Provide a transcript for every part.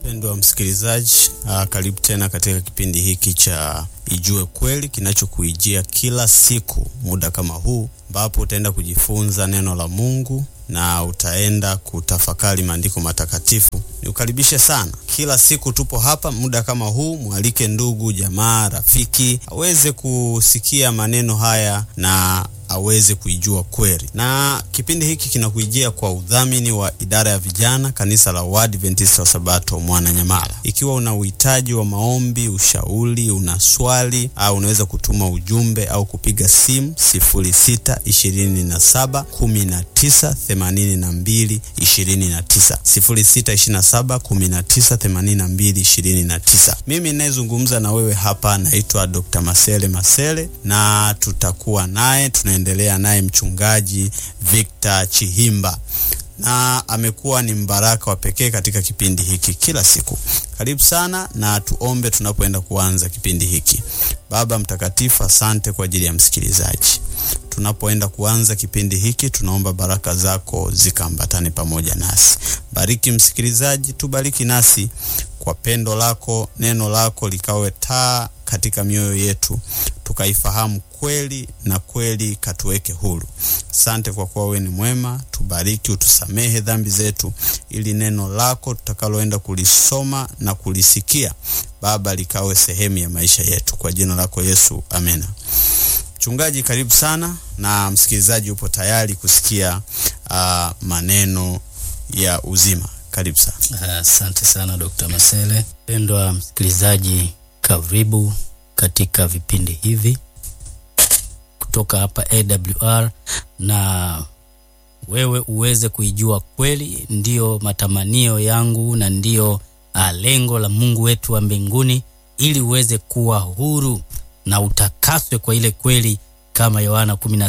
Mpendwa msikilizaji, uh, karibu tena katika kipindi hiki cha Ijue Kweli kinachokuijia kila siku muda kama huu, ambapo utaenda kujifunza neno la Mungu na utaenda kutafakari maandiko matakatifu. Niukaribishe sana. Kila siku tupo hapa muda kama huu, mwalike ndugu, jamaa, rafiki aweze kusikia maneno haya na aweze kuijua kweli. Na kipindi hiki kinakuijia kwa udhamini wa idara ya vijana kanisa la Waadventista wa Sabato Mwananyamala. Ikiwa una uhitaji wa maombi, ushauri, una swali au unaweza kutuma ujumbe au kupiga simu 06 27 19 82 29, 06 27 19 82 29. Mimi ninayezungumza na wewe hapa naitwa Dr. Masele Masele na tutakuwa naye tunaendelea naye mchungaji Victor Chihimba na amekuwa ni mbaraka wa pekee katika kipindi hiki kila siku. Karibu sana na tuombe tunapoenda kuanza kipindi hiki. Baba mtakatifu, asante kwa ajili ya msikilizaji. Tunapoenda kuanza kipindi hiki, tunaomba baraka zako zikaambatane pamoja nasi. Bariki msikilizaji, tubariki nasi kwa pendo lako, neno lako likawe taa katika mioyo yetu, tukaifahamu kweli na kweli katuweke huru. Asante kwa kuwa wewe ni mwema. Tubariki, utusamehe dhambi zetu, ili neno lako tutakaloenda kulisoma na kulisikia Baba likawe sehemu ya maisha yetu, kwa jina lako Yesu, amena. Mchungaji, karibu sana, na msikilizaji upo tayari kusikia uh, maneno ya uzima. Karibu sana. Asante uh, sana Dr. Masele. Pendwa msikilizaji, karibu katika vipindi hivi kutoka hapa AWR na wewe uweze kuijua kweli. Ndiyo matamanio yangu na ndiyo uh, lengo la Mungu wetu wa mbinguni, ili uweze kuwa huru na utakaswe kwa ile kweli, kama Yohana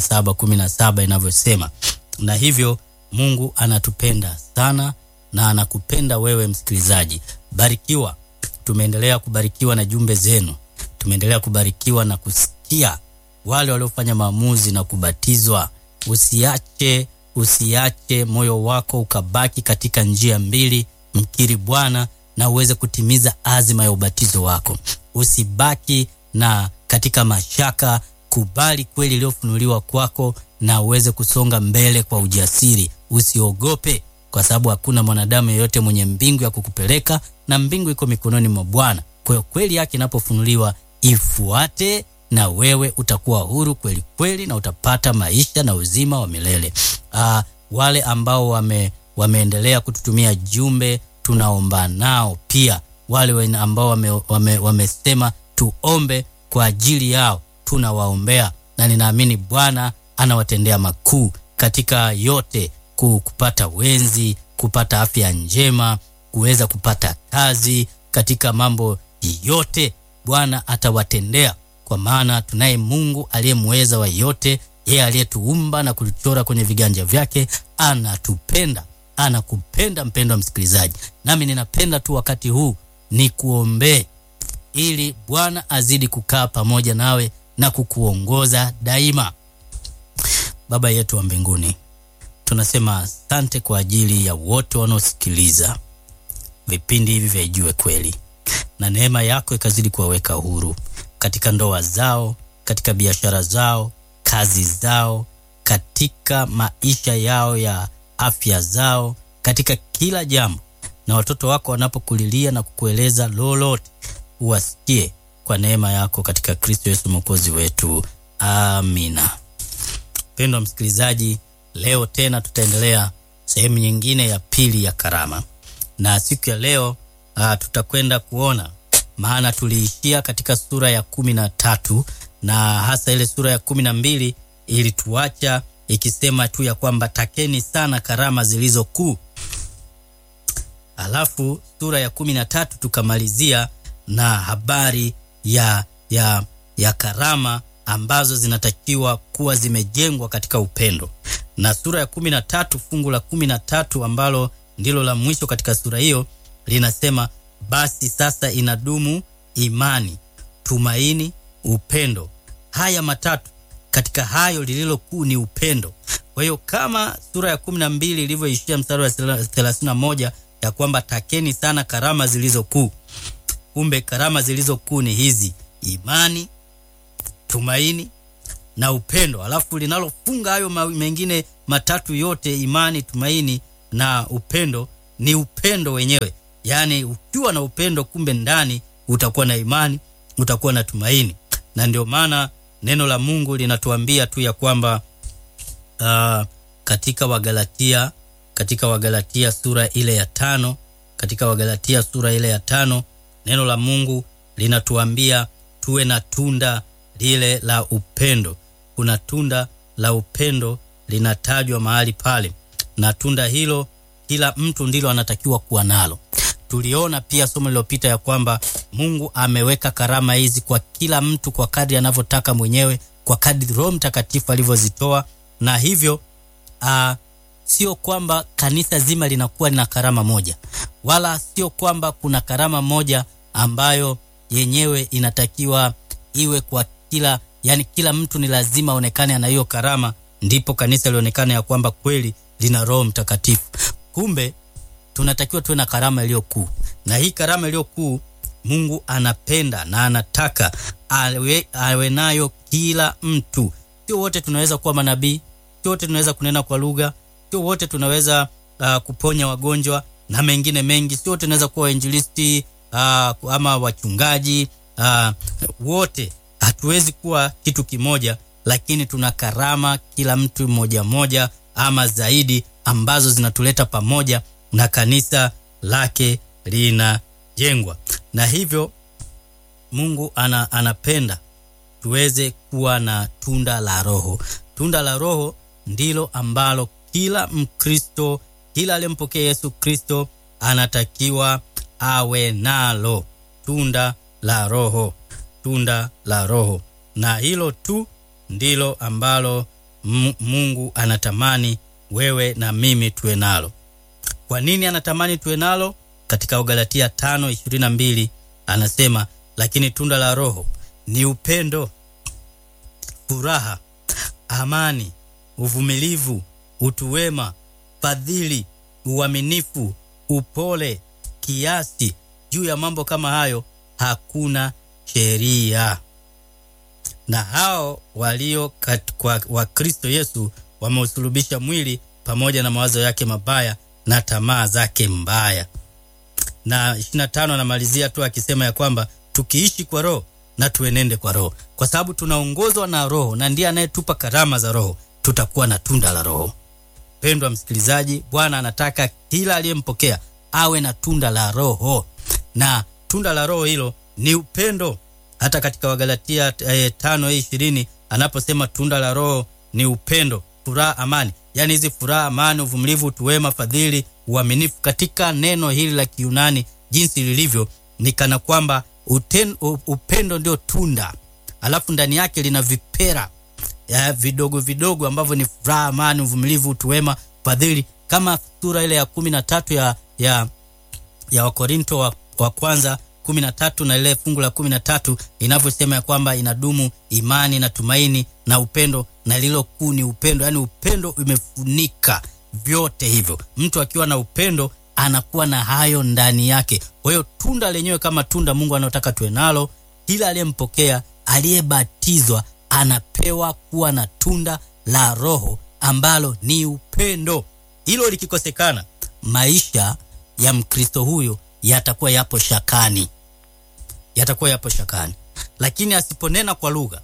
17:17 inavyosema. Na hivyo Mungu anatupenda sana na anakupenda wewe msikilizaji. Barikiwa. Tumeendelea kubarikiwa na jumbe zenu, tumeendelea kubarikiwa na kusikia wale waliofanya maamuzi na kubatizwa. Usiache, usiache moyo wako ukabaki katika njia mbili, mkiri Bwana na uweze kutimiza azima ya ubatizo wako. Usibaki na katika mashaka, kubali kweli iliyofunuliwa kwako na uweze kusonga mbele kwa ujasiri. Usiogope, kwa sababu hakuna mwanadamu yeyote mwenye mbingu ya kukupeleka, na mbingu iko mikononi mwa Bwana. Kwa hiyo kweli yake inapofunuliwa ifuate na wewe utakuwa huru kweli kweli, na utapata maisha na uzima wa milele. Aa, wale ambao wame, wameendelea kututumia jumbe tunaomba nao pia. Wale ambao wame, wame, wamesema tuombe kwa ajili yao tunawaombea, na ninaamini Bwana anawatendea makuu katika yote, kupata wenzi, kupata afya njema, kuweza kupata kazi, katika mambo yote Bwana atawatendea kwa maana tunaye Mungu aliyemweza wa yote, yeye aliyetuumba na kutuchora kwenye viganja vyake. Anatupenda, anakupenda mpendwa msikilizaji, nami ninapenda tu wakati huu ni kuombee ili Bwana azidi kukaa pamoja nawe na kukuongoza daima. Baba yetu wa mbinguni, tunasema asante kwa ajili ya wote wanaosikiliza vipindi hivi vya Ijue Kweli, na neema yako ikazidi kuwaweka huru katika ndoa zao, katika biashara zao, kazi zao, katika maisha yao ya afya zao, katika kila jambo. Na watoto wako wanapokulilia na kukueleza lolote, uwasikie kwa neema yako katika Kristo Yesu mwokozi wetu, amina. Mpendwa msikilizaji, leo tena tutaendelea sehemu nyingine ya pili ya karama, na siku ya leo uh, tutakwenda kuona maana tuliishia katika sura ya kumi na tatu na hasa ile sura ya kumi na mbili ilituacha ikisema tu ya kwamba takeni sana karama zilizo kuu. Alafu sura ya kumi na tatu tukamalizia na habari ya, ya, ya karama ambazo zinatakiwa kuwa zimejengwa katika upendo, na sura ya kumi na tatu fungu la kumi na tatu ambalo ndilo la mwisho katika sura hiyo linasema basi sasa inadumu imani, tumaini, upendo. Haya matatu, katika hayo lililo kuu ni upendo. Kwa hiyo kama sura ya kumi na mbili ilivyoishia mstari wa thelathini na moja ya kwamba takeni sana karama zilizo kuu. Kumbe karama zilizo kuu ni hizi: imani, tumaini na upendo. Alafu linalofunga hayo ma- mengine matatu yote, imani, tumaini na upendo, ni upendo wenyewe. Yaani ukiwa na upendo, kumbe ndani utakuwa na imani, utakuwa na tumaini. Na ndio maana neno la Mungu linatuambia tu ya kwamba uh, katika Wagalatia katika Wagalatia sura ile ya tano katika Wagalatia sura ile ya tano neno la Mungu linatuambia tuwe na tunda lile la upendo. Kuna tunda la upendo linatajwa mahali pale, na tunda hilo kila mtu ndilo anatakiwa kuwa nalo. Tuliona pia somo lililopita ya kwamba Mungu ameweka karama hizi kwa kila mtu kwa kadri anavyotaka mwenyewe, kwa kadri Roho Mtakatifu alivyozitoa, na hivyo uh, sio kwamba kanisa zima linakuwa lina karama moja, wala sio kwamba kuna karama moja ambayo yenyewe inatakiwa iwe kwa kila, yani kila mtu ni lazima aonekane ana hiyo karama, ndipo kanisa lionekane ya kwamba kweli lina Roho Mtakatifu. Kumbe tunatakiwa tuwe na karama iliyo kuu, na hii karama iliyo kuu Mungu anapenda na anataka awe, awe nayo kila mtu. Sio wote tunaweza kuwa manabii, sio wote tunaweza kunena kwa lugha, sio wote tunaweza uh, kuponya wagonjwa na mengine mengi, sio wote tunaweza kuwa wainjilisti uh, ama wachungaji uh, wote hatuwezi kuwa kitu kimoja, lakini tuna karama kila mtu mmoja mmoja ama zaidi ambazo zinatuleta pamoja na kanisa lake linajengwa, na hivyo Mungu ana, anapenda tuweze kuwa na tunda la Roho. Tunda la Roho ndilo ambalo kila Mkristo, kila aliyempokea Yesu Kristo anatakiwa awe nalo, tunda la Roho, tunda la Roho. Na hilo tu ndilo ambalo Mungu anatamani wewe na mimi tuwe nalo. Kwa nini anatamani tuwe nalo? Katika Ugalatia 5:22 anasema, lakini tunda la Roho ni upendo, furaha, amani, uvumilivu, utu wema, fadhili, uaminifu, upole, kiasi. Juu ya mambo kama hayo hakuna sheria. Na hao walio kwa wa Kristo Yesu wameusulubisha mwili pamoja na mawazo yake mabaya na tamaa zake mbaya. Na 25 anamalizia tu akisema ya kwamba tukiishi kwa Roho na tuenende kwa Roho, kwa sababu tunaongozwa na Roho na ndiye anayetupa karama za Roho, tutakuwa na tunda la Roho. Pendwa msikilizaji, Bwana anataka kila aliyempokea awe na tunda la Roho, na tunda la Roho hilo ni upendo. Hata katika Wagalatia eh, 5:20 anaposema tunda la Roho ni upendo, furaha, amani, yaani hizi furaha, amani, uvumilivu, utu wema, fadhili, uaminifu. Katika neno hili la Kiunani jinsi lilivyo ni kana kwamba uten, upendo ndio tunda, alafu ndani yake lina vipera ya vidogo vidogo ambavyo ni furaha, amani, uvumilivu, utu wema, fadhili, kama sura ile ya kumi na tatu ya, ya, ya Wakorinto wa, wa kwanza kumi na tatu na ile fungu la kumi na tatu inavyosema ya kwamba inadumu imani na tumaini na upendo, na lilo kuu ni upendo. Yaani upendo imefunika vyote hivyo. Mtu akiwa na upendo anakuwa na hayo ndani yake. Kwa hiyo tunda lenyewe kama tunda Mungu anayotaka tuwe nalo, kila aliyempokea, aliyebatizwa anapewa kuwa na tunda la Roho ambalo ni upendo. Hilo likikosekana, maisha ya Mkristo huyo yatakuwa yapo shakani, yatakuwa yapo shakani. Lakini asiponena kwa lugha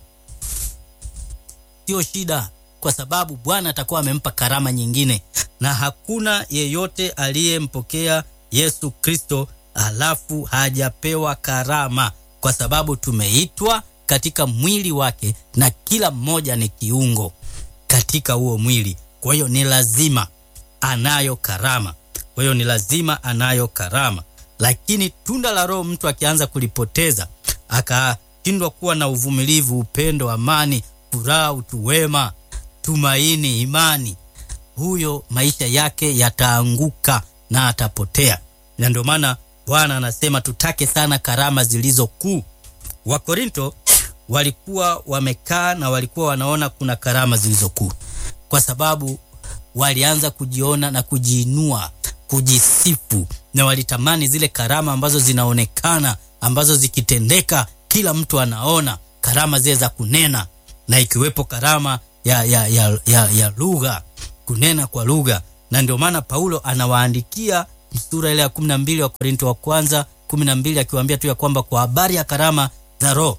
sio shida, kwa sababu Bwana atakuwa amempa karama nyingine, na hakuna yeyote aliyempokea Yesu Kristo alafu hajapewa karama, kwa sababu tumeitwa katika mwili wake, na kila mmoja ni kiungo katika huo mwili. Kwa hiyo ni lazima anayo karama, kwa hiyo ni lazima anayo karama lakini tunda la Roho mtu akianza kulipoteza akashindwa kuwa na uvumilivu, upendo, amani, furaha, utu wema, tumaini, imani, huyo maisha yake yataanguka na atapotea. Na ndio maana Bwana anasema tutake sana karama zilizo kuu. Wakorinto walikuwa wamekaa na walikuwa wanaona kuna karama zilizo kuu, kwa sababu walianza kujiona na kujiinua kujisifu na walitamani zile karama ambazo zinaonekana ambazo zikitendeka kila mtu anaona karama zile za kunena na ikiwepo karama ya, ya, ya, ya, ya lugha kunena kwa lugha na ndio maana paulo anawaandikia sura ile ya kumi na mbili wa korinto wa kwanza kumi na mbili akiwaambia tu ya kwamba kwa habari ya karama za roho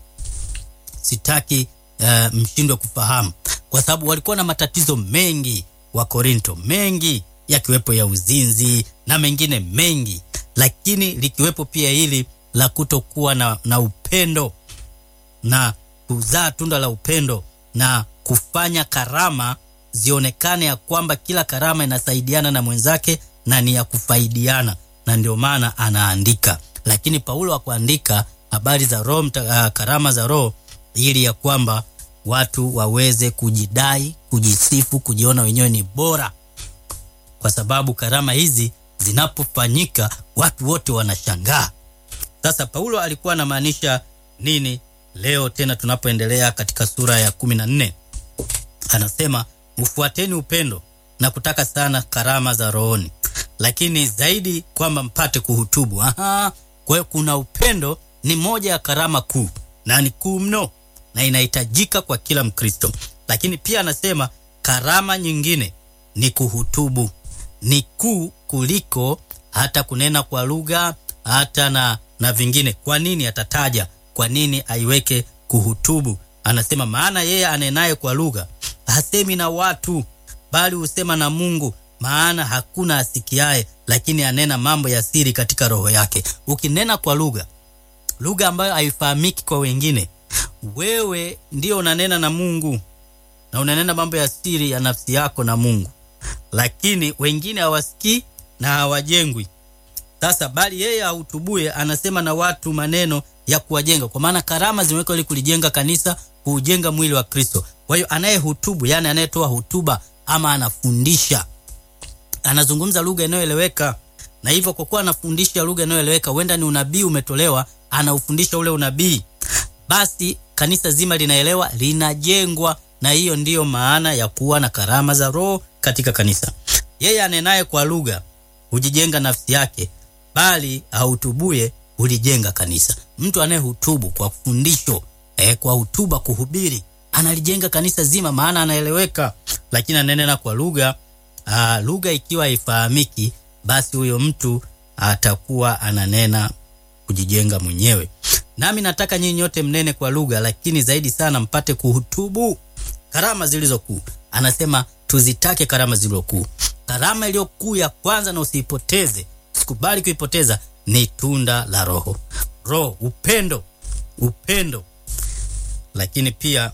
sitaki uh, mshindwe kufahamu kwa sababu walikuwa na matatizo mengi wa korinto mengi yakiwepo ya uzinzi na mengine mengi lakini likiwepo pia hili la kutokuwa na, na upendo na kuzaa tunda la upendo na kufanya karama zionekane ya kwamba kila karama inasaidiana na mwenzake na ni ya kufaidiana na ndio maana anaandika lakini paulo akuandika habari za roho uh, karama za roho ili ya kwamba watu waweze kujidai kujisifu kujiona wenyewe ni bora kwa sababu karama hizi zinapofanyika watu wote wanashangaa sasa paulo alikuwa anamaanisha nini leo tena tunapoendelea katika sura ya kumi na nne anasema ufuateni upendo na kutaka sana karama za rohoni lakini zaidi kwamba mpate kuhutubu Aha, kwa hiyo kuna upendo ni moja ya karama kuu na ni kuu mno na inahitajika kwa kila mkristo lakini pia anasema karama nyingine ni kuhutubu ni kuu kuliko hata kunena kwa lugha hata na na vingine kwa nini atataja kwa nini aiweke kuhutubu anasema maana yeye anenaye kwa lugha hasemi na watu bali husema na mungu maana hakuna asikiaye lakini anena mambo ya siri katika roho yake ukinena kwa lugha lugha ambayo haifahamiki kwa wengine wewe ndio unanena na mungu na unanena mambo ya siri ya nafsi yako na mungu lakini wengine hawasikii na hawajengwi sasa bali yeye ahutubue anasema na watu maneno ya kuwajenga kwa maana karama zimewekwa ili kulijenga kanisa kuujenga mwili wa kristo kwa hiyo anayehutubu yani anayetoa hutuba ama anafundisha anazungumza lugha inayoeleweka na hivyo kwa kuwa anafundisha lugha inayoeleweka huenda ni unabii umetolewa anaufundisha ule unabii basi kanisa zima linaelewa linajengwa na hiyo ndiyo maana ya kuwa na karama za roho katika kanisa yeye anenaye kwa lugha hujijenga nafsi yake bali ahutubuye hulijenga kanisa mtu anayehutubu kwa fundisho eh, kwa hutuba kuhubiri analijenga kanisa zima maana anaeleweka lakini ananena kwa lugha ah, lugha ikiwa haifahamiki basi huyo mtu atakuwa ananena kujijenga mwenyewe nami nataka nyinyi nyote mnene kwa lugha lakini zaidi sana mpate kuhutubu karama zilizokuu anasema tuzitake karama zilizokuu karama iliyokuu ya kwanza na usiipoteze sikubali kuipoteza ni tunda la roho roho upendo upendo lakini pia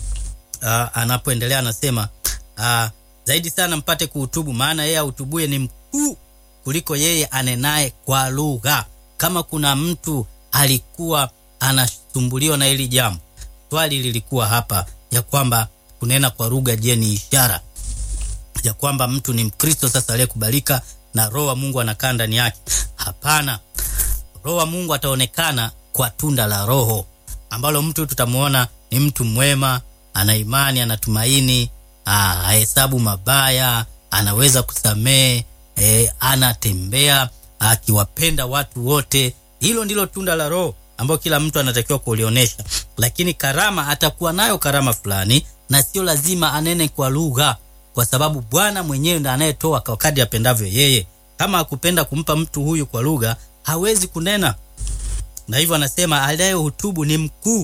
uh, anapoendelea anasema uh, zaidi sana mpate kuhutubu maana yeye ahutubuye ni mkuu kuliko yeye anenaye kwa lugha kama kuna mtu alikuwa anasumbuliwa na hili jambo swali lilikuwa hapa ya kwamba kunena kwa lugha je ni ishara ya kwamba mtu ni mkristo sasa aliyekubalika na roho wa mungu anakaa ndani yake hapana roho wa mungu ataonekana kwa tunda la roho ambalo mtu tutamwona ni mtu mwema ana imani anatumaini ahesabu mabaya anaweza kusamehe e, anatembea akiwapenda watu wote hilo ndilo tunda la roho ambayo kila mtu anatakiwa kulionyesha lakini karama atakuwa nayo karama fulani na sio lazima anene kwa lugha kwa sababu bwana mwenyewe ndo anayetoa kwa kadri apendavyo yeye kama akupenda kumpa mtu huyu kwa lugha hawezi kunena na hivyo anasema anayehutubu ni mkuu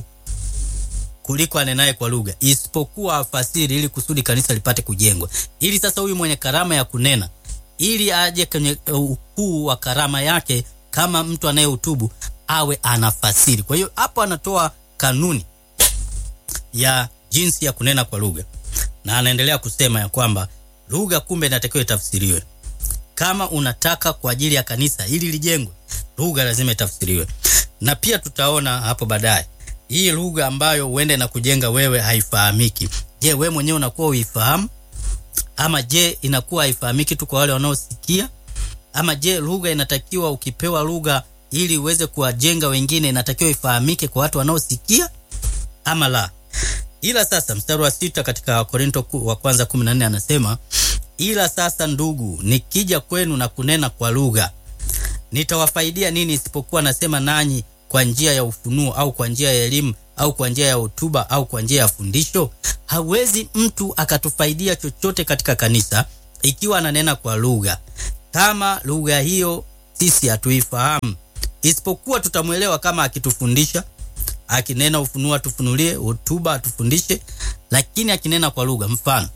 kuliko anenaye kwa lugha isipokuwa afasiri ili kusudi kanisa lipate kujengwa ili sasa huyu mwenye karama ya kunena ili aje kwenye ukuu wa karama yake kama mtu anayehutubu awe anafasiri kwa hiyo hapo anatoa kanuni ya jinsi ya kunena kwa lugha na anaendelea kusema ya kwamba lugha kumbe inatakiwa itafsiriwe kama unataka kwa ajili ya kanisa ili lijengwe lugha lazima itafsiriwe na pia tutaona hapo baadaye hii lugha ambayo huenda na kujenga wewe haifahamiki je wewe mwenyewe unakuwa uifahamu ama je inakuwa haifahamiki tu kwa wale wanaosikia ama je lugha inatakiwa ukipewa lugha ili uweze kuwajenga wengine inatakiwa ifahamike kwa watu wanaosikia ama la ila sasa mstari wa sita katika korinto wa kwanza 14 anasema ila sasa ndugu, nikija kwenu na kunena kwa lugha, nitawafaidia nini isipokuwa nasema nanyi kwa njia ya ufunuo au kwa njia ya elimu au kwa njia ya hotuba au kwa njia ya fundisho? Hawezi mtu akatufaidia chochote katika kanisa ikiwa ananena kwa lugha, kama lugha hiyo sisi hatuifahamu, isipokuwa tutamwelewa kama akitufundisha, akinena ufunuo atufunulie, hotuba atufundishe, lakini akinena kwa lugha. Mfano,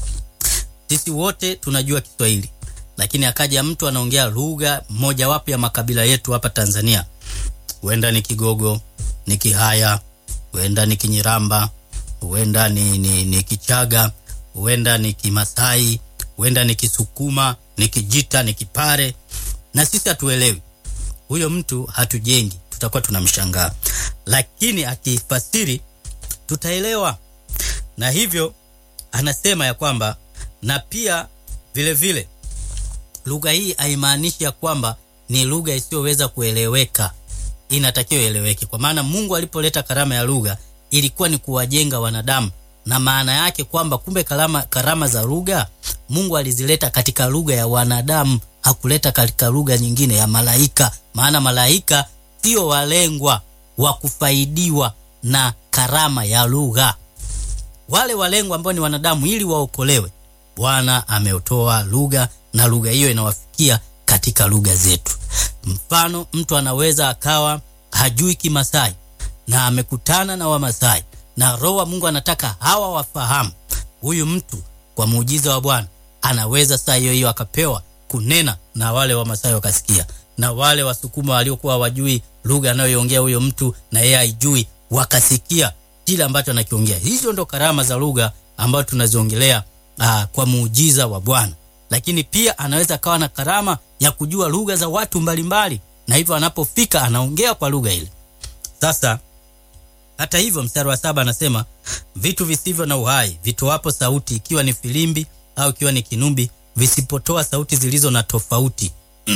sisi wote tunajua Kiswahili, lakini akaja mtu anaongea lugha mojawapo ya makabila yetu hapa Tanzania, huenda ni Kigogo, ni Kihaya, huenda ni Kinyiramba, huenda ni, ni, ni Kichaga, huenda ni Kimasai, huenda ni Kisukuma, ni Kijita, ni Kipare, na sisi hatuelewi. Huyo mtu hatujengi, tutakuwa tunamshangaa, lakini akifasiri tutaelewa. Na hivyo anasema ya kwamba na pia vile vile lugha hii haimaanishi ya kwamba ni lugha isiyoweza kueleweka, inatakiwa ieleweke, kwa maana Mungu alipoleta karama ya lugha ilikuwa ni kuwajenga wanadamu, na maana yake kwamba kumbe karama, karama za lugha Mungu alizileta katika lugha ya wanadamu, hakuleta katika lugha nyingine ya malaika, maana malaika sio walengwa wa kufaidiwa na karama ya lugha. Wale walengwa ambao ni wanadamu, ili waokolewe, Bwana ameutoa lugha na lugha hiyo inawafikia katika lugha zetu. Mfano, mtu anaweza akawa hajui Kimasai na amekutana na Wamasai na Roho wa Mungu anataka hawa wafahamu. Huyu mtu kwa muujiza wa Bwana anaweza saa hiyo hiyo akapewa kunena na wale Wamasai wakasikia, na wale Wasukuma waliokuwa wajui lugha anayoiongea huyo mtu na yeye haijui wakasikia kile ambacho anakiongea. Hizo ndo karama za lugha ambayo tunaziongelea aa, kwa muujiza wa Bwana. Lakini pia anaweza akawa na karama ya kujua lugha za watu mbalimbali, na hivyo anapofika anaongea kwa lugha ile. Sasa hata hivyo, mstari wa saba anasema vitu visivyo na uhai vitoapo sauti, ikiwa ni filimbi au ikiwa ni kinubi, visipotoa sauti zilizo na tofauti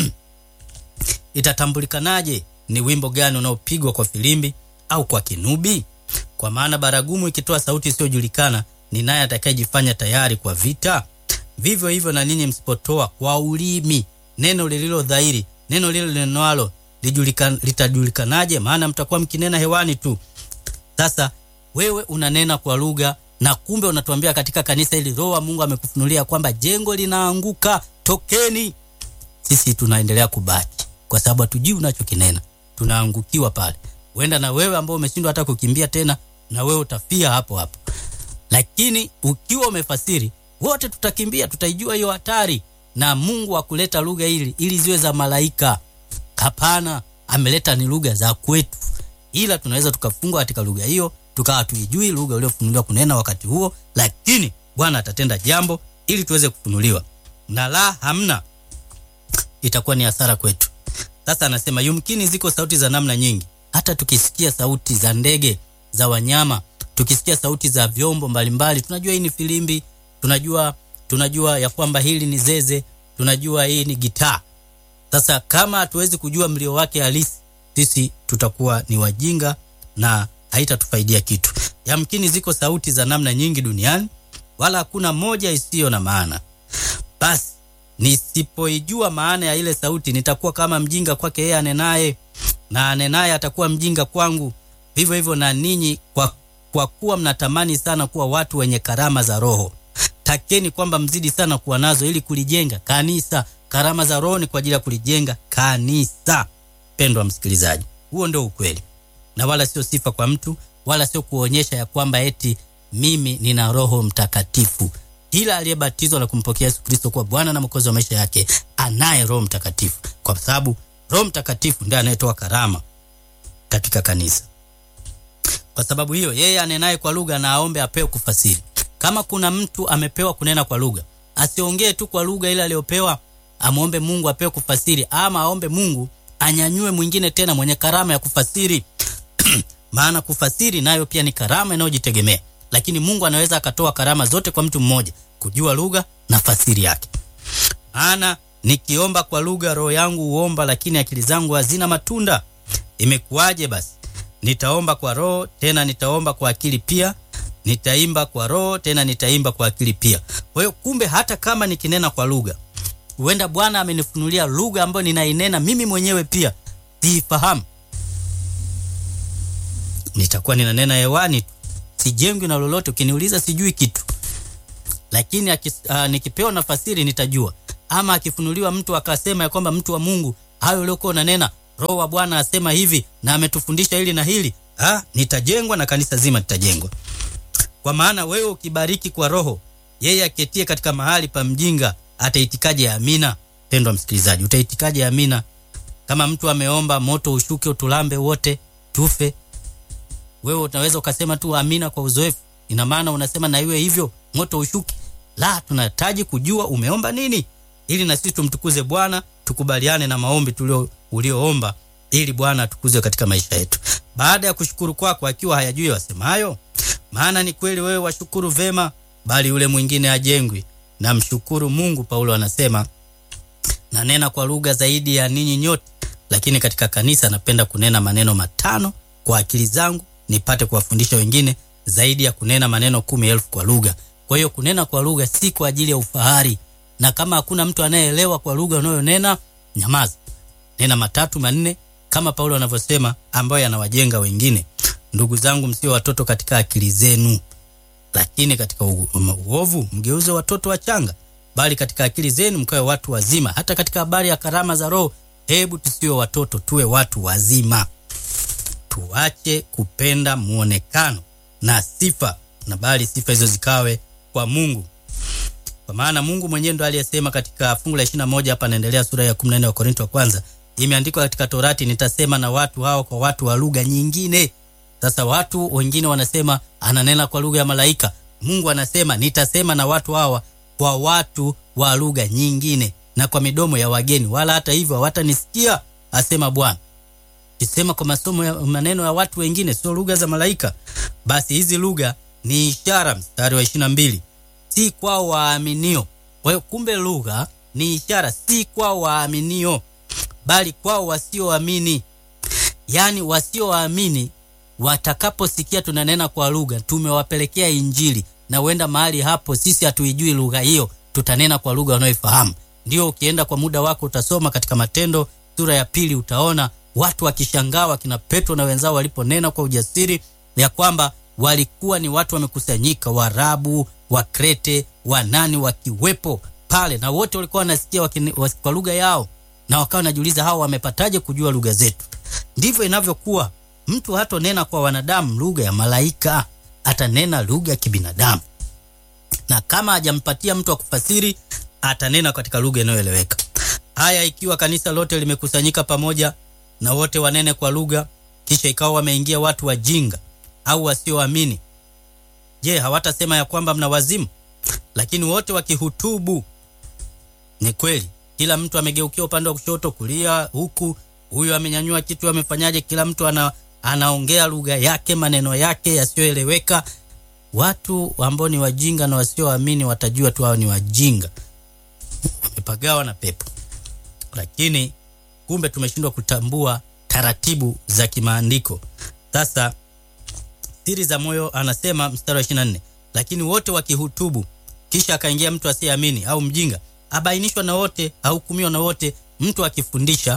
itatambulikanaje ni wimbo gani unaopigwa kwa filimbi au kwa kinubi? Kwa maana baragumu ikitoa sauti isiyojulikana, ni naye atakayejifanya tayari kwa vita. Vivyo hivyo na ninyi msipotoa kwa ulimi neno lililo dhahiri, neno lilo linenwalo lijulikan, litajulikanaje? Maana mtakuwa mkinena hewani tu. Sasa wewe unanena kwa lugha na kumbe unatuambia katika kanisa hili Roho wa Mungu amekufunulia kwamba jengo linaanguka, tokeni. Sisi tunaendelea kubaki kwa sababu hatujui unachokinena, tunaangukiwa pale. Huenda na wewe ambao umeshindwa hata kukimbia tena, na wewe utafia hapo hapo. Lakini ukiwa umefasiri, wote tutakimbia, tutaijua hiyo hatari. Na Mungu akuleta lugha hili ili ziwe za malaika? Hapana, ameleta ni lugha za kwetu, ila tunaweza tukafungwa katika lugha hiyo tukawa tuijui lugha uliofunuliwa kunena wakati huo, lakini Bwana atatenda jambo ili tuweze kufunuliwa, na la hamna, itakuwa ni hasara kwetu. Sasa anasema yumkini ziko sauti za namna nyingi, hata tukisikia sauti za ndege, za wanyama, tukisikia sauti za vyombo mbalimbali, tunajua hii ni filimbi, tunajua tunajua ya kwamba hili ni zeze, tunajua hii ni gitaa. Sasa kama hatuwezi kujua mlio wake halisi, sisi tutakuwa ni wajinga na haitatufaidia kitu. Yamkini ziko sauti za namna nyingi duniani, wala hakuna moja isiyo na maana. Basi nisipoijua maana ya ile sauti, nitakuwa kama mjinga kwake yeye anenaye, na anenaye atakuwa mjinga kwangu. Vivyo hivyo na ninyi, kwa, kwa kuwa mnatamani sana kuwa watu wenye karama za Roho, takeni kwamba mzidi sana kuwa nazo, ili kulijenga kanisa. Karama za Roho ni kwa ajili ya kulijenga kanisa. Pendwa msikilizaji, huo ndio ukweli na wala sio sifa kwa mtu, wala sio kuonyesha ya kwamba eti mimi nina Roho Mtakatifu. Kila aliyebatizwa na kumpokea Yesu Kristo kuwa Bwana na Mwokozi wa maisha yake anaye Roho Mtakatifu, kwa sababu Roho Mtakatifu ndiye anayetoa karama katika kanisa. Kwa sababu hiyo, yeye anenaye kwa lugha na aombe apewe kufasiri. Kama kuna mtu amepewa kunena kwa lugha, asiongee tu kwa lugha ile aliyopewa, amwombe Mungu apewe kufasiri, ama aombe Mungu anyanyue mwingine tena mwenye karama ya kufasiri maana kufasiri nayo pia ni karama inayojitegemea, lakini Mungu anaweza akatoa karama zote kwa mtu mmoja, kujua lugha na fasiri yake. Maana nikiomba kwa lugha, roho yangu huomba, lakini akili zangu hazina matunda. Imekuwaje basi? Nitaomba kwa roho, tena nitaomba kwa akili pia, nitaimba kwa roho, tena nitaimba kwa akili pia. Kwa hiyo kumbe, hata kama nikinena kwa lugha, huenda Bwana amenifunulia lugha ambayo ninainena mimi mwenyewe pia siifahamu, nitakuwa ninanena hewani tu, sijengwi na lolote. Ukiniuliza sijui kitu, lakini akis, uh, nikipewa nafasiri nitajua, ama akifunuliwa mtu akasema ya kwamba mtu wa Mungu, hayo uliokuwa unanena, roho wa Bwana asema hivi na ametufundisha hili na hili, ah, nitajengwa na kanisa zima litajengwa. Kwa maana wewe ukibariki kwa roho, yeye aketie katika mahali pa mjinga ataitikaje amina? Pendwa msikilizaji, utaitikaje amina kama mtu ameomba moto ushuke utulambe wote tufe? Wewe unaweza ukasema tu amina kwa uzoefu, ina maana unasema na iwe hivyo, moto ushuke? La, tunahitaji kujua umeomba nini, ili na sisi tumtukuze Bwana, tukubaliane na maombi tulio ulioomba, ili Bwana atukuzwe katika maisha yetu. Baada ya kushukuru kwako, akiwa hayajui wasemayo, maana ni kweli wewe washukuru vema, bali yule mwingine ajengwi. Na mshukuru Mungu, Paulo anasema nanena kwa lugha zaidi ya ninyi nyote, lakini katika kanisa napenda kunena maneno matano kwa akili zangu, nipate kuwafundisha wengine zaidi ya kunena maneno kumi elfu kwa lugha. Kwa hiyo kunena kwa lugha si kwa ajili ya ufahari, na kama hakuna mtu anayeelewa kwa lugha unayonena, nyamaza, nena matatu manne, kama Paulo anavyosema, ambayo yanawajenga wengine. Ndugu zangu, msio watoto katika akili zenu, lakini katika uovu mgeuze watoto wachanga, bali katika akili zenu mkawe watu wazima. Hata katika habari ya karama za Roho, hebu tusiwe watoto, tuwe watu wazima. Tuache kupenda muonekano na sifa, na bali sifa hizo zikawe kwa Mungu, kwa maana Mungu mwenyewe ndo aliyesema katika fungu la 21 hapa, naendelea sura ya 14 wa Korinto wa kwanza, imeandikwa katika Torati, nitasema na watu hao kwa watu wa lugha nyingine. Sasa watu wengine wanasema ananena kwa lugha ya malaika. Mungu anasema nitasema na watu hawa kwa watu wa lugha nyingine na kwa midomo ya wageni, wala hata hivyo hawatanisikia, asema Bwana. Kisema kwa masomo ya maneno ya watu wengine, sio lugha za malaika, basi hizi lugha ni ishara. Mstari wa ishirini na mbili, si kwao waaminio. Kwa hiyo kumbe lugha ni ishara, si kwao waaminio, bali kwao wasioamini. Yaani wasioamini watakaposikia tunanena kwa lugha, tumewapelekea Injili na uenda mahali hapo sisi hatuijui lugha hiyo, tutanena kwa lugha wanaoifahamu. Ndio ukienda kwa muda wako utasoma katika Matendo sura ya pili, utaona watu wakishangaa wakina Petro na wenzao waliponena kwa ujasiri ya kwamba walikuwa ni watu wamekusanyika, Waarabu, Wakrete, Wanani wakiwepo pale, na wote walikuwa wanasikia kwa lugha yao, na wakawa wanajiuliza hao wamepataje kujua lugha zetu? Ndivyo inavyokuwa. Mtu hatonena kwa wanadamu lugha ya malaika, atanena lugha ya kibinadamu, na kama hajampatia mtu wa kufasiri, atanena katika lugha inayoeleweka. Haya, ikiwa kanisa lote limekusanyika pamoja na wote wanene kwa lugha, kisha ikawa wameingia watu wajinga au wasioamini, je, hawatasema ya kwamba mna wazimu? Lakini wote wakihutubu, ni kweli, kila mtu amegeukia upande wa kushoto, kulia, huku huyu amenyanyua kitu, amefanyaje? Kila mtu ana anaongea lugha yake, maneno yake yasiyoeleweka. Watu ambao ni wajinga na wasioamini watajua tu hao ni wajinga, wamepagawa na pepo. Lakini kumbe tumeshindwa kutambua taratibu za kimaandiko. Sasa siri za moyo, anasema mstari wa 24, lakini wote wakihutubu, kisha akaingia mtu asiyeamini au mjinga, abainishwa na wote, ahukumiwa na wote. Mtu akifundisha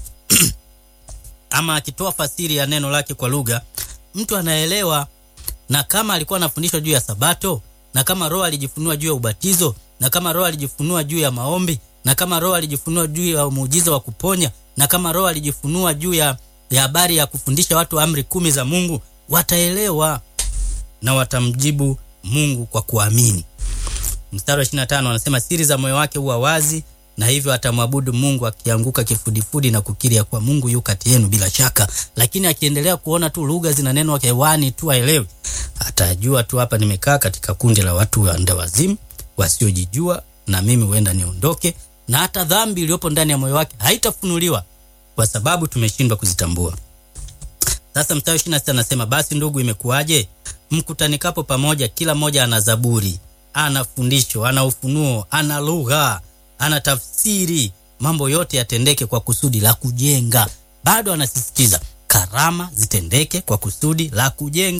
ama akitoa fasiri ya neno lake kwa lugha, mtu anaelewa. Na kama alikuwa anafundishwa juu ya Sabato, na kama Roho alijifunua juu ya ubatizo, na kama Roho alijifunua juu ya maombi, na kama Roho alijifunua juu ya muujiza wa kuponya, na kama Roho alijifunua juu ya ya habari ya kufundisha watu amri kumi za Mungu, wataelewa na watamjibu Mungu kwa kuamini. Mstari wa 25 anasema siri za moyo wake huwa wazi na hivyo atamwabudu Mungu akianguka kifudifudi na kukiri ya kuwa Mungu yu kati yenu bila shaka. Lakini akiendelea kuona tu lugha zinanenwa hewani tu aelewi, atajua tu hapa nimekaa katika kundi la watu wanda wazimu wasiojijua, na mimi huenda niondoke, na hata dhambi iliyopo ndani ya moyo wake haitafunuliwa kwa sababu tumeshindwa kuzitambua. Sasa mstari ishirini na sita anasema basi ndugu, imekuwaje mkutanikapo pamoja, kila mmoja ana zaburi, ana fundisho, ana ufunuo, ana lugha ana tafsiri, mambo yote yatendeke kwa kusudi la kujenga. Bado anasisitiza karama zitendeke kwa kusudi la kujenga.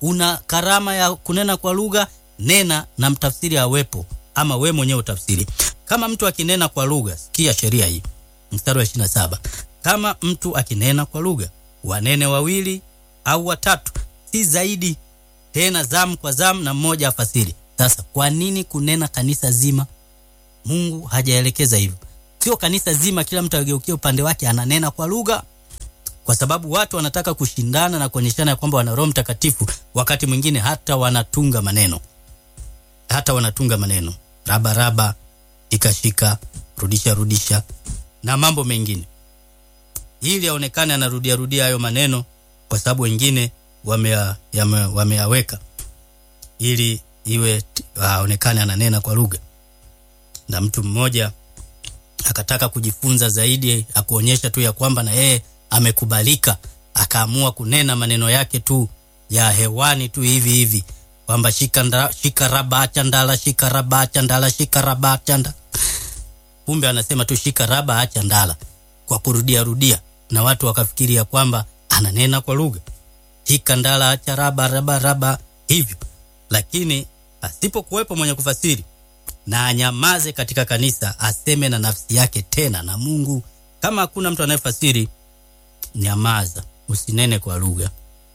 una karama ya kunena kwa lugha, nena na mtafsiri awepo, ama we mwenyewe utafsiri. Kama mtu akinena kwa lugha, sikia sheria hii, mstari wa 27. Kama mtu akinena kwa lugha, wanene wawili au watatu, si zaidi, tena zamu kwa zamu, na mmoja afasiri. Sasa kwa nini kunena kanisa zima? Mungu hajaelekeza hivyo. Sio kanisa zima, kila mtu ageukia upande wake ananena kwa lugha, kwa sababu watu wanataka kushindana na kuonyeshana ya kwamba wana Roho Mtakatifu. Wakati mwingine hata wanatunga maneno, hata wanatunga maneno raba raba, shika shika, rudisha rudisha na mambo mengine, ili aonekane anarudia rudia hayo maneno, kwa sababu wengine wameyaweka wame ili iwe aonekane ananena kwa lugha. Na mtu mmoja akataka kujifunza zaidi, akuonyesha tu ya kwamba na yeye amekubalika, akaamua kunena maneno yake tu ya hewani tu hivi hivi kwamba shika, shika raba chandala shika raba chandala shika raba chandala. Kumbe anasema tu shika raba acha ndala kwa kurudia rudia, na watu wakafikiri ya kwamba ananena kwa lugha, shika ndala acha raba raba raba hivyo. Lakini asipokuwepo mwenye kufasiri na anyamaze katika kanisa, aseme na nafsi yake tena na Mungu. Kama hakuna mtu anayefasiri, nyamaza, usinene kwa lugha.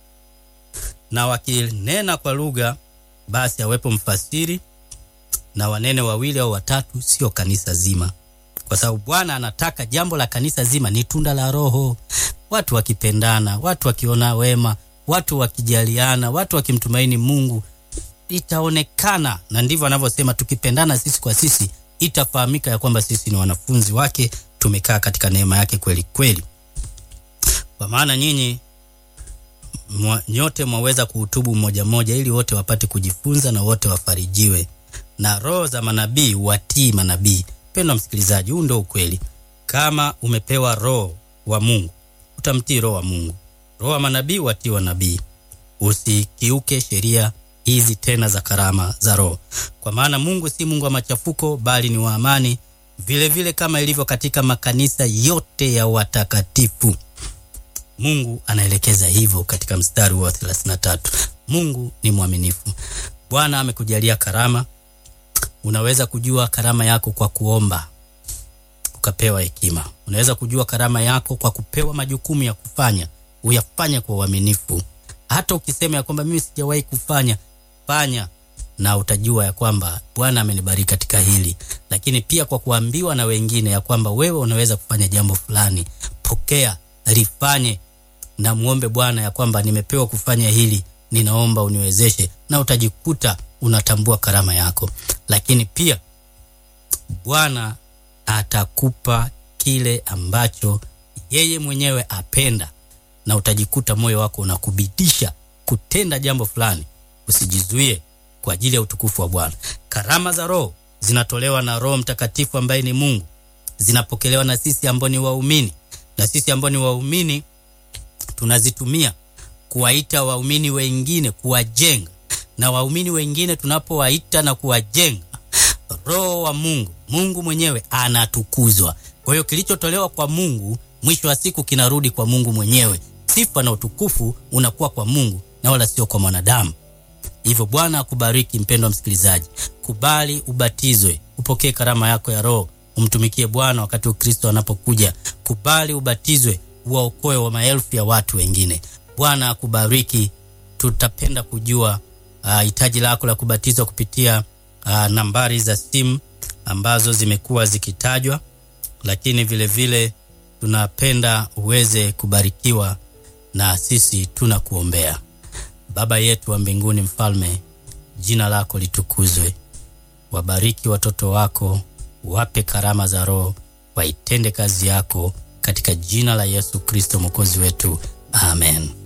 Na wakinena kwa lugha, basi awepo mfasiri na wanene wawili au watatu, sio kanisa zima, kwa sababu Bwana anataka jambo la kanisa zima ni tunda la Roho, watu wakipendana, watu wakiona wema, watu wakijaliana, watu wakimtumaini Mungu itaonekana na ndivyo anavyosema, tukipendana sisi kwa sisi, itafahamika ya kwamba sisi ni wanafunzi wake, tumekaa katika neema yake kweli kweli. Kwa maana nyinyi mwa, nyote mwaweza kuhutubu mmoja mmoja, ili wote wapate kujifunza na wote wafarijiwe, na roho za manabii watii manabii. Mpendwa msikilizaji, huu ndio ukweli. Kama umepewa roho wa Mungu, utamtii roho wa Mungu. Roho wa manabii watii wa nabii. Usikiuke sheria hizi tena za karama za Roho, kwa maana Mungu si Mungu wa machafuko, bali ni wa amani, vile vile kama ilivyo katika makanisa yote ya watakatifu. Mungu anaelekeza hivyo katika mstari wa 33. Mungu ni mwaminifu. Bwana amekujalia karama. Unaweza kujua karama yako kwa kuomba ukapewa hekima. Unaweza kujua karama yako kwa kupewa majukumu ya kufanya, uyafanye kwa uaminifu. Hata ukisema ya kwamba mimi sijawahi kufanya fanya na utajua ya kwamba Bwana amenibariki katika hili. Lakini pia kwa kuambiwa na wengine ya kwamba wewe unaweza kufanya jambo fulani, pokea, lifanye na muombe Bwana ya kwamba nimepewa kufanya hili, ninaomba uniwezeshe, na utajikuta unatambua karama yako. Lakini pia Bwana atakupa kile ambacho yeye mwenyewe apenda, na utajikuta moyo wako unakubidisha kutenda jambo fulani. Usijizuie kwa ajili ya utukufu wa Bwana. Karama za Roho zinatolewa na Roho Mtakatifu ambaye ni Mungu, zinapokelewa na sisi ambao ni waumini, na sisi ambao ni waumini tunazitumia kuwaita waumini wengine, kuwajenga, na waumini wengine tunapowaita na kuwajenga, Roho wa Mungu, Mungu mwenyewe anatukuzwa. Kwa hiyo kilichotolewa kwa Mungu mwisho wa siku kinarudi kwa Mungu mwenyewe. Sifa na utukufu unakuwa kwa Mungu na wala sio kwa mwanadamu. Hivyo Bwana akubariki mpendwa msikilizaji, kubali ubatizwe, upokee karama yako ya Roho, umtumikie Bwana wakati Kristo anapokuja. Kubali ubatizwe, uwaokoe wa maelfu ya watu wengine. Bwana akubariki. Tutapenda kujua hitaji uh, lako la kubatizwa kupitia uh, nambari za simu ambazo zimekuwa zikitajwa, lakini vile vile tunapenda uweze kubarikiwa na sisi tunakuombea. Baba yetu wa mbinguni, Mfalme, jina lako litukuzwe. Wabariki watoto wako, wape karama za Roho, waitende kazi yako katika jina la Yesu Kristo mwokozi wetu, amen.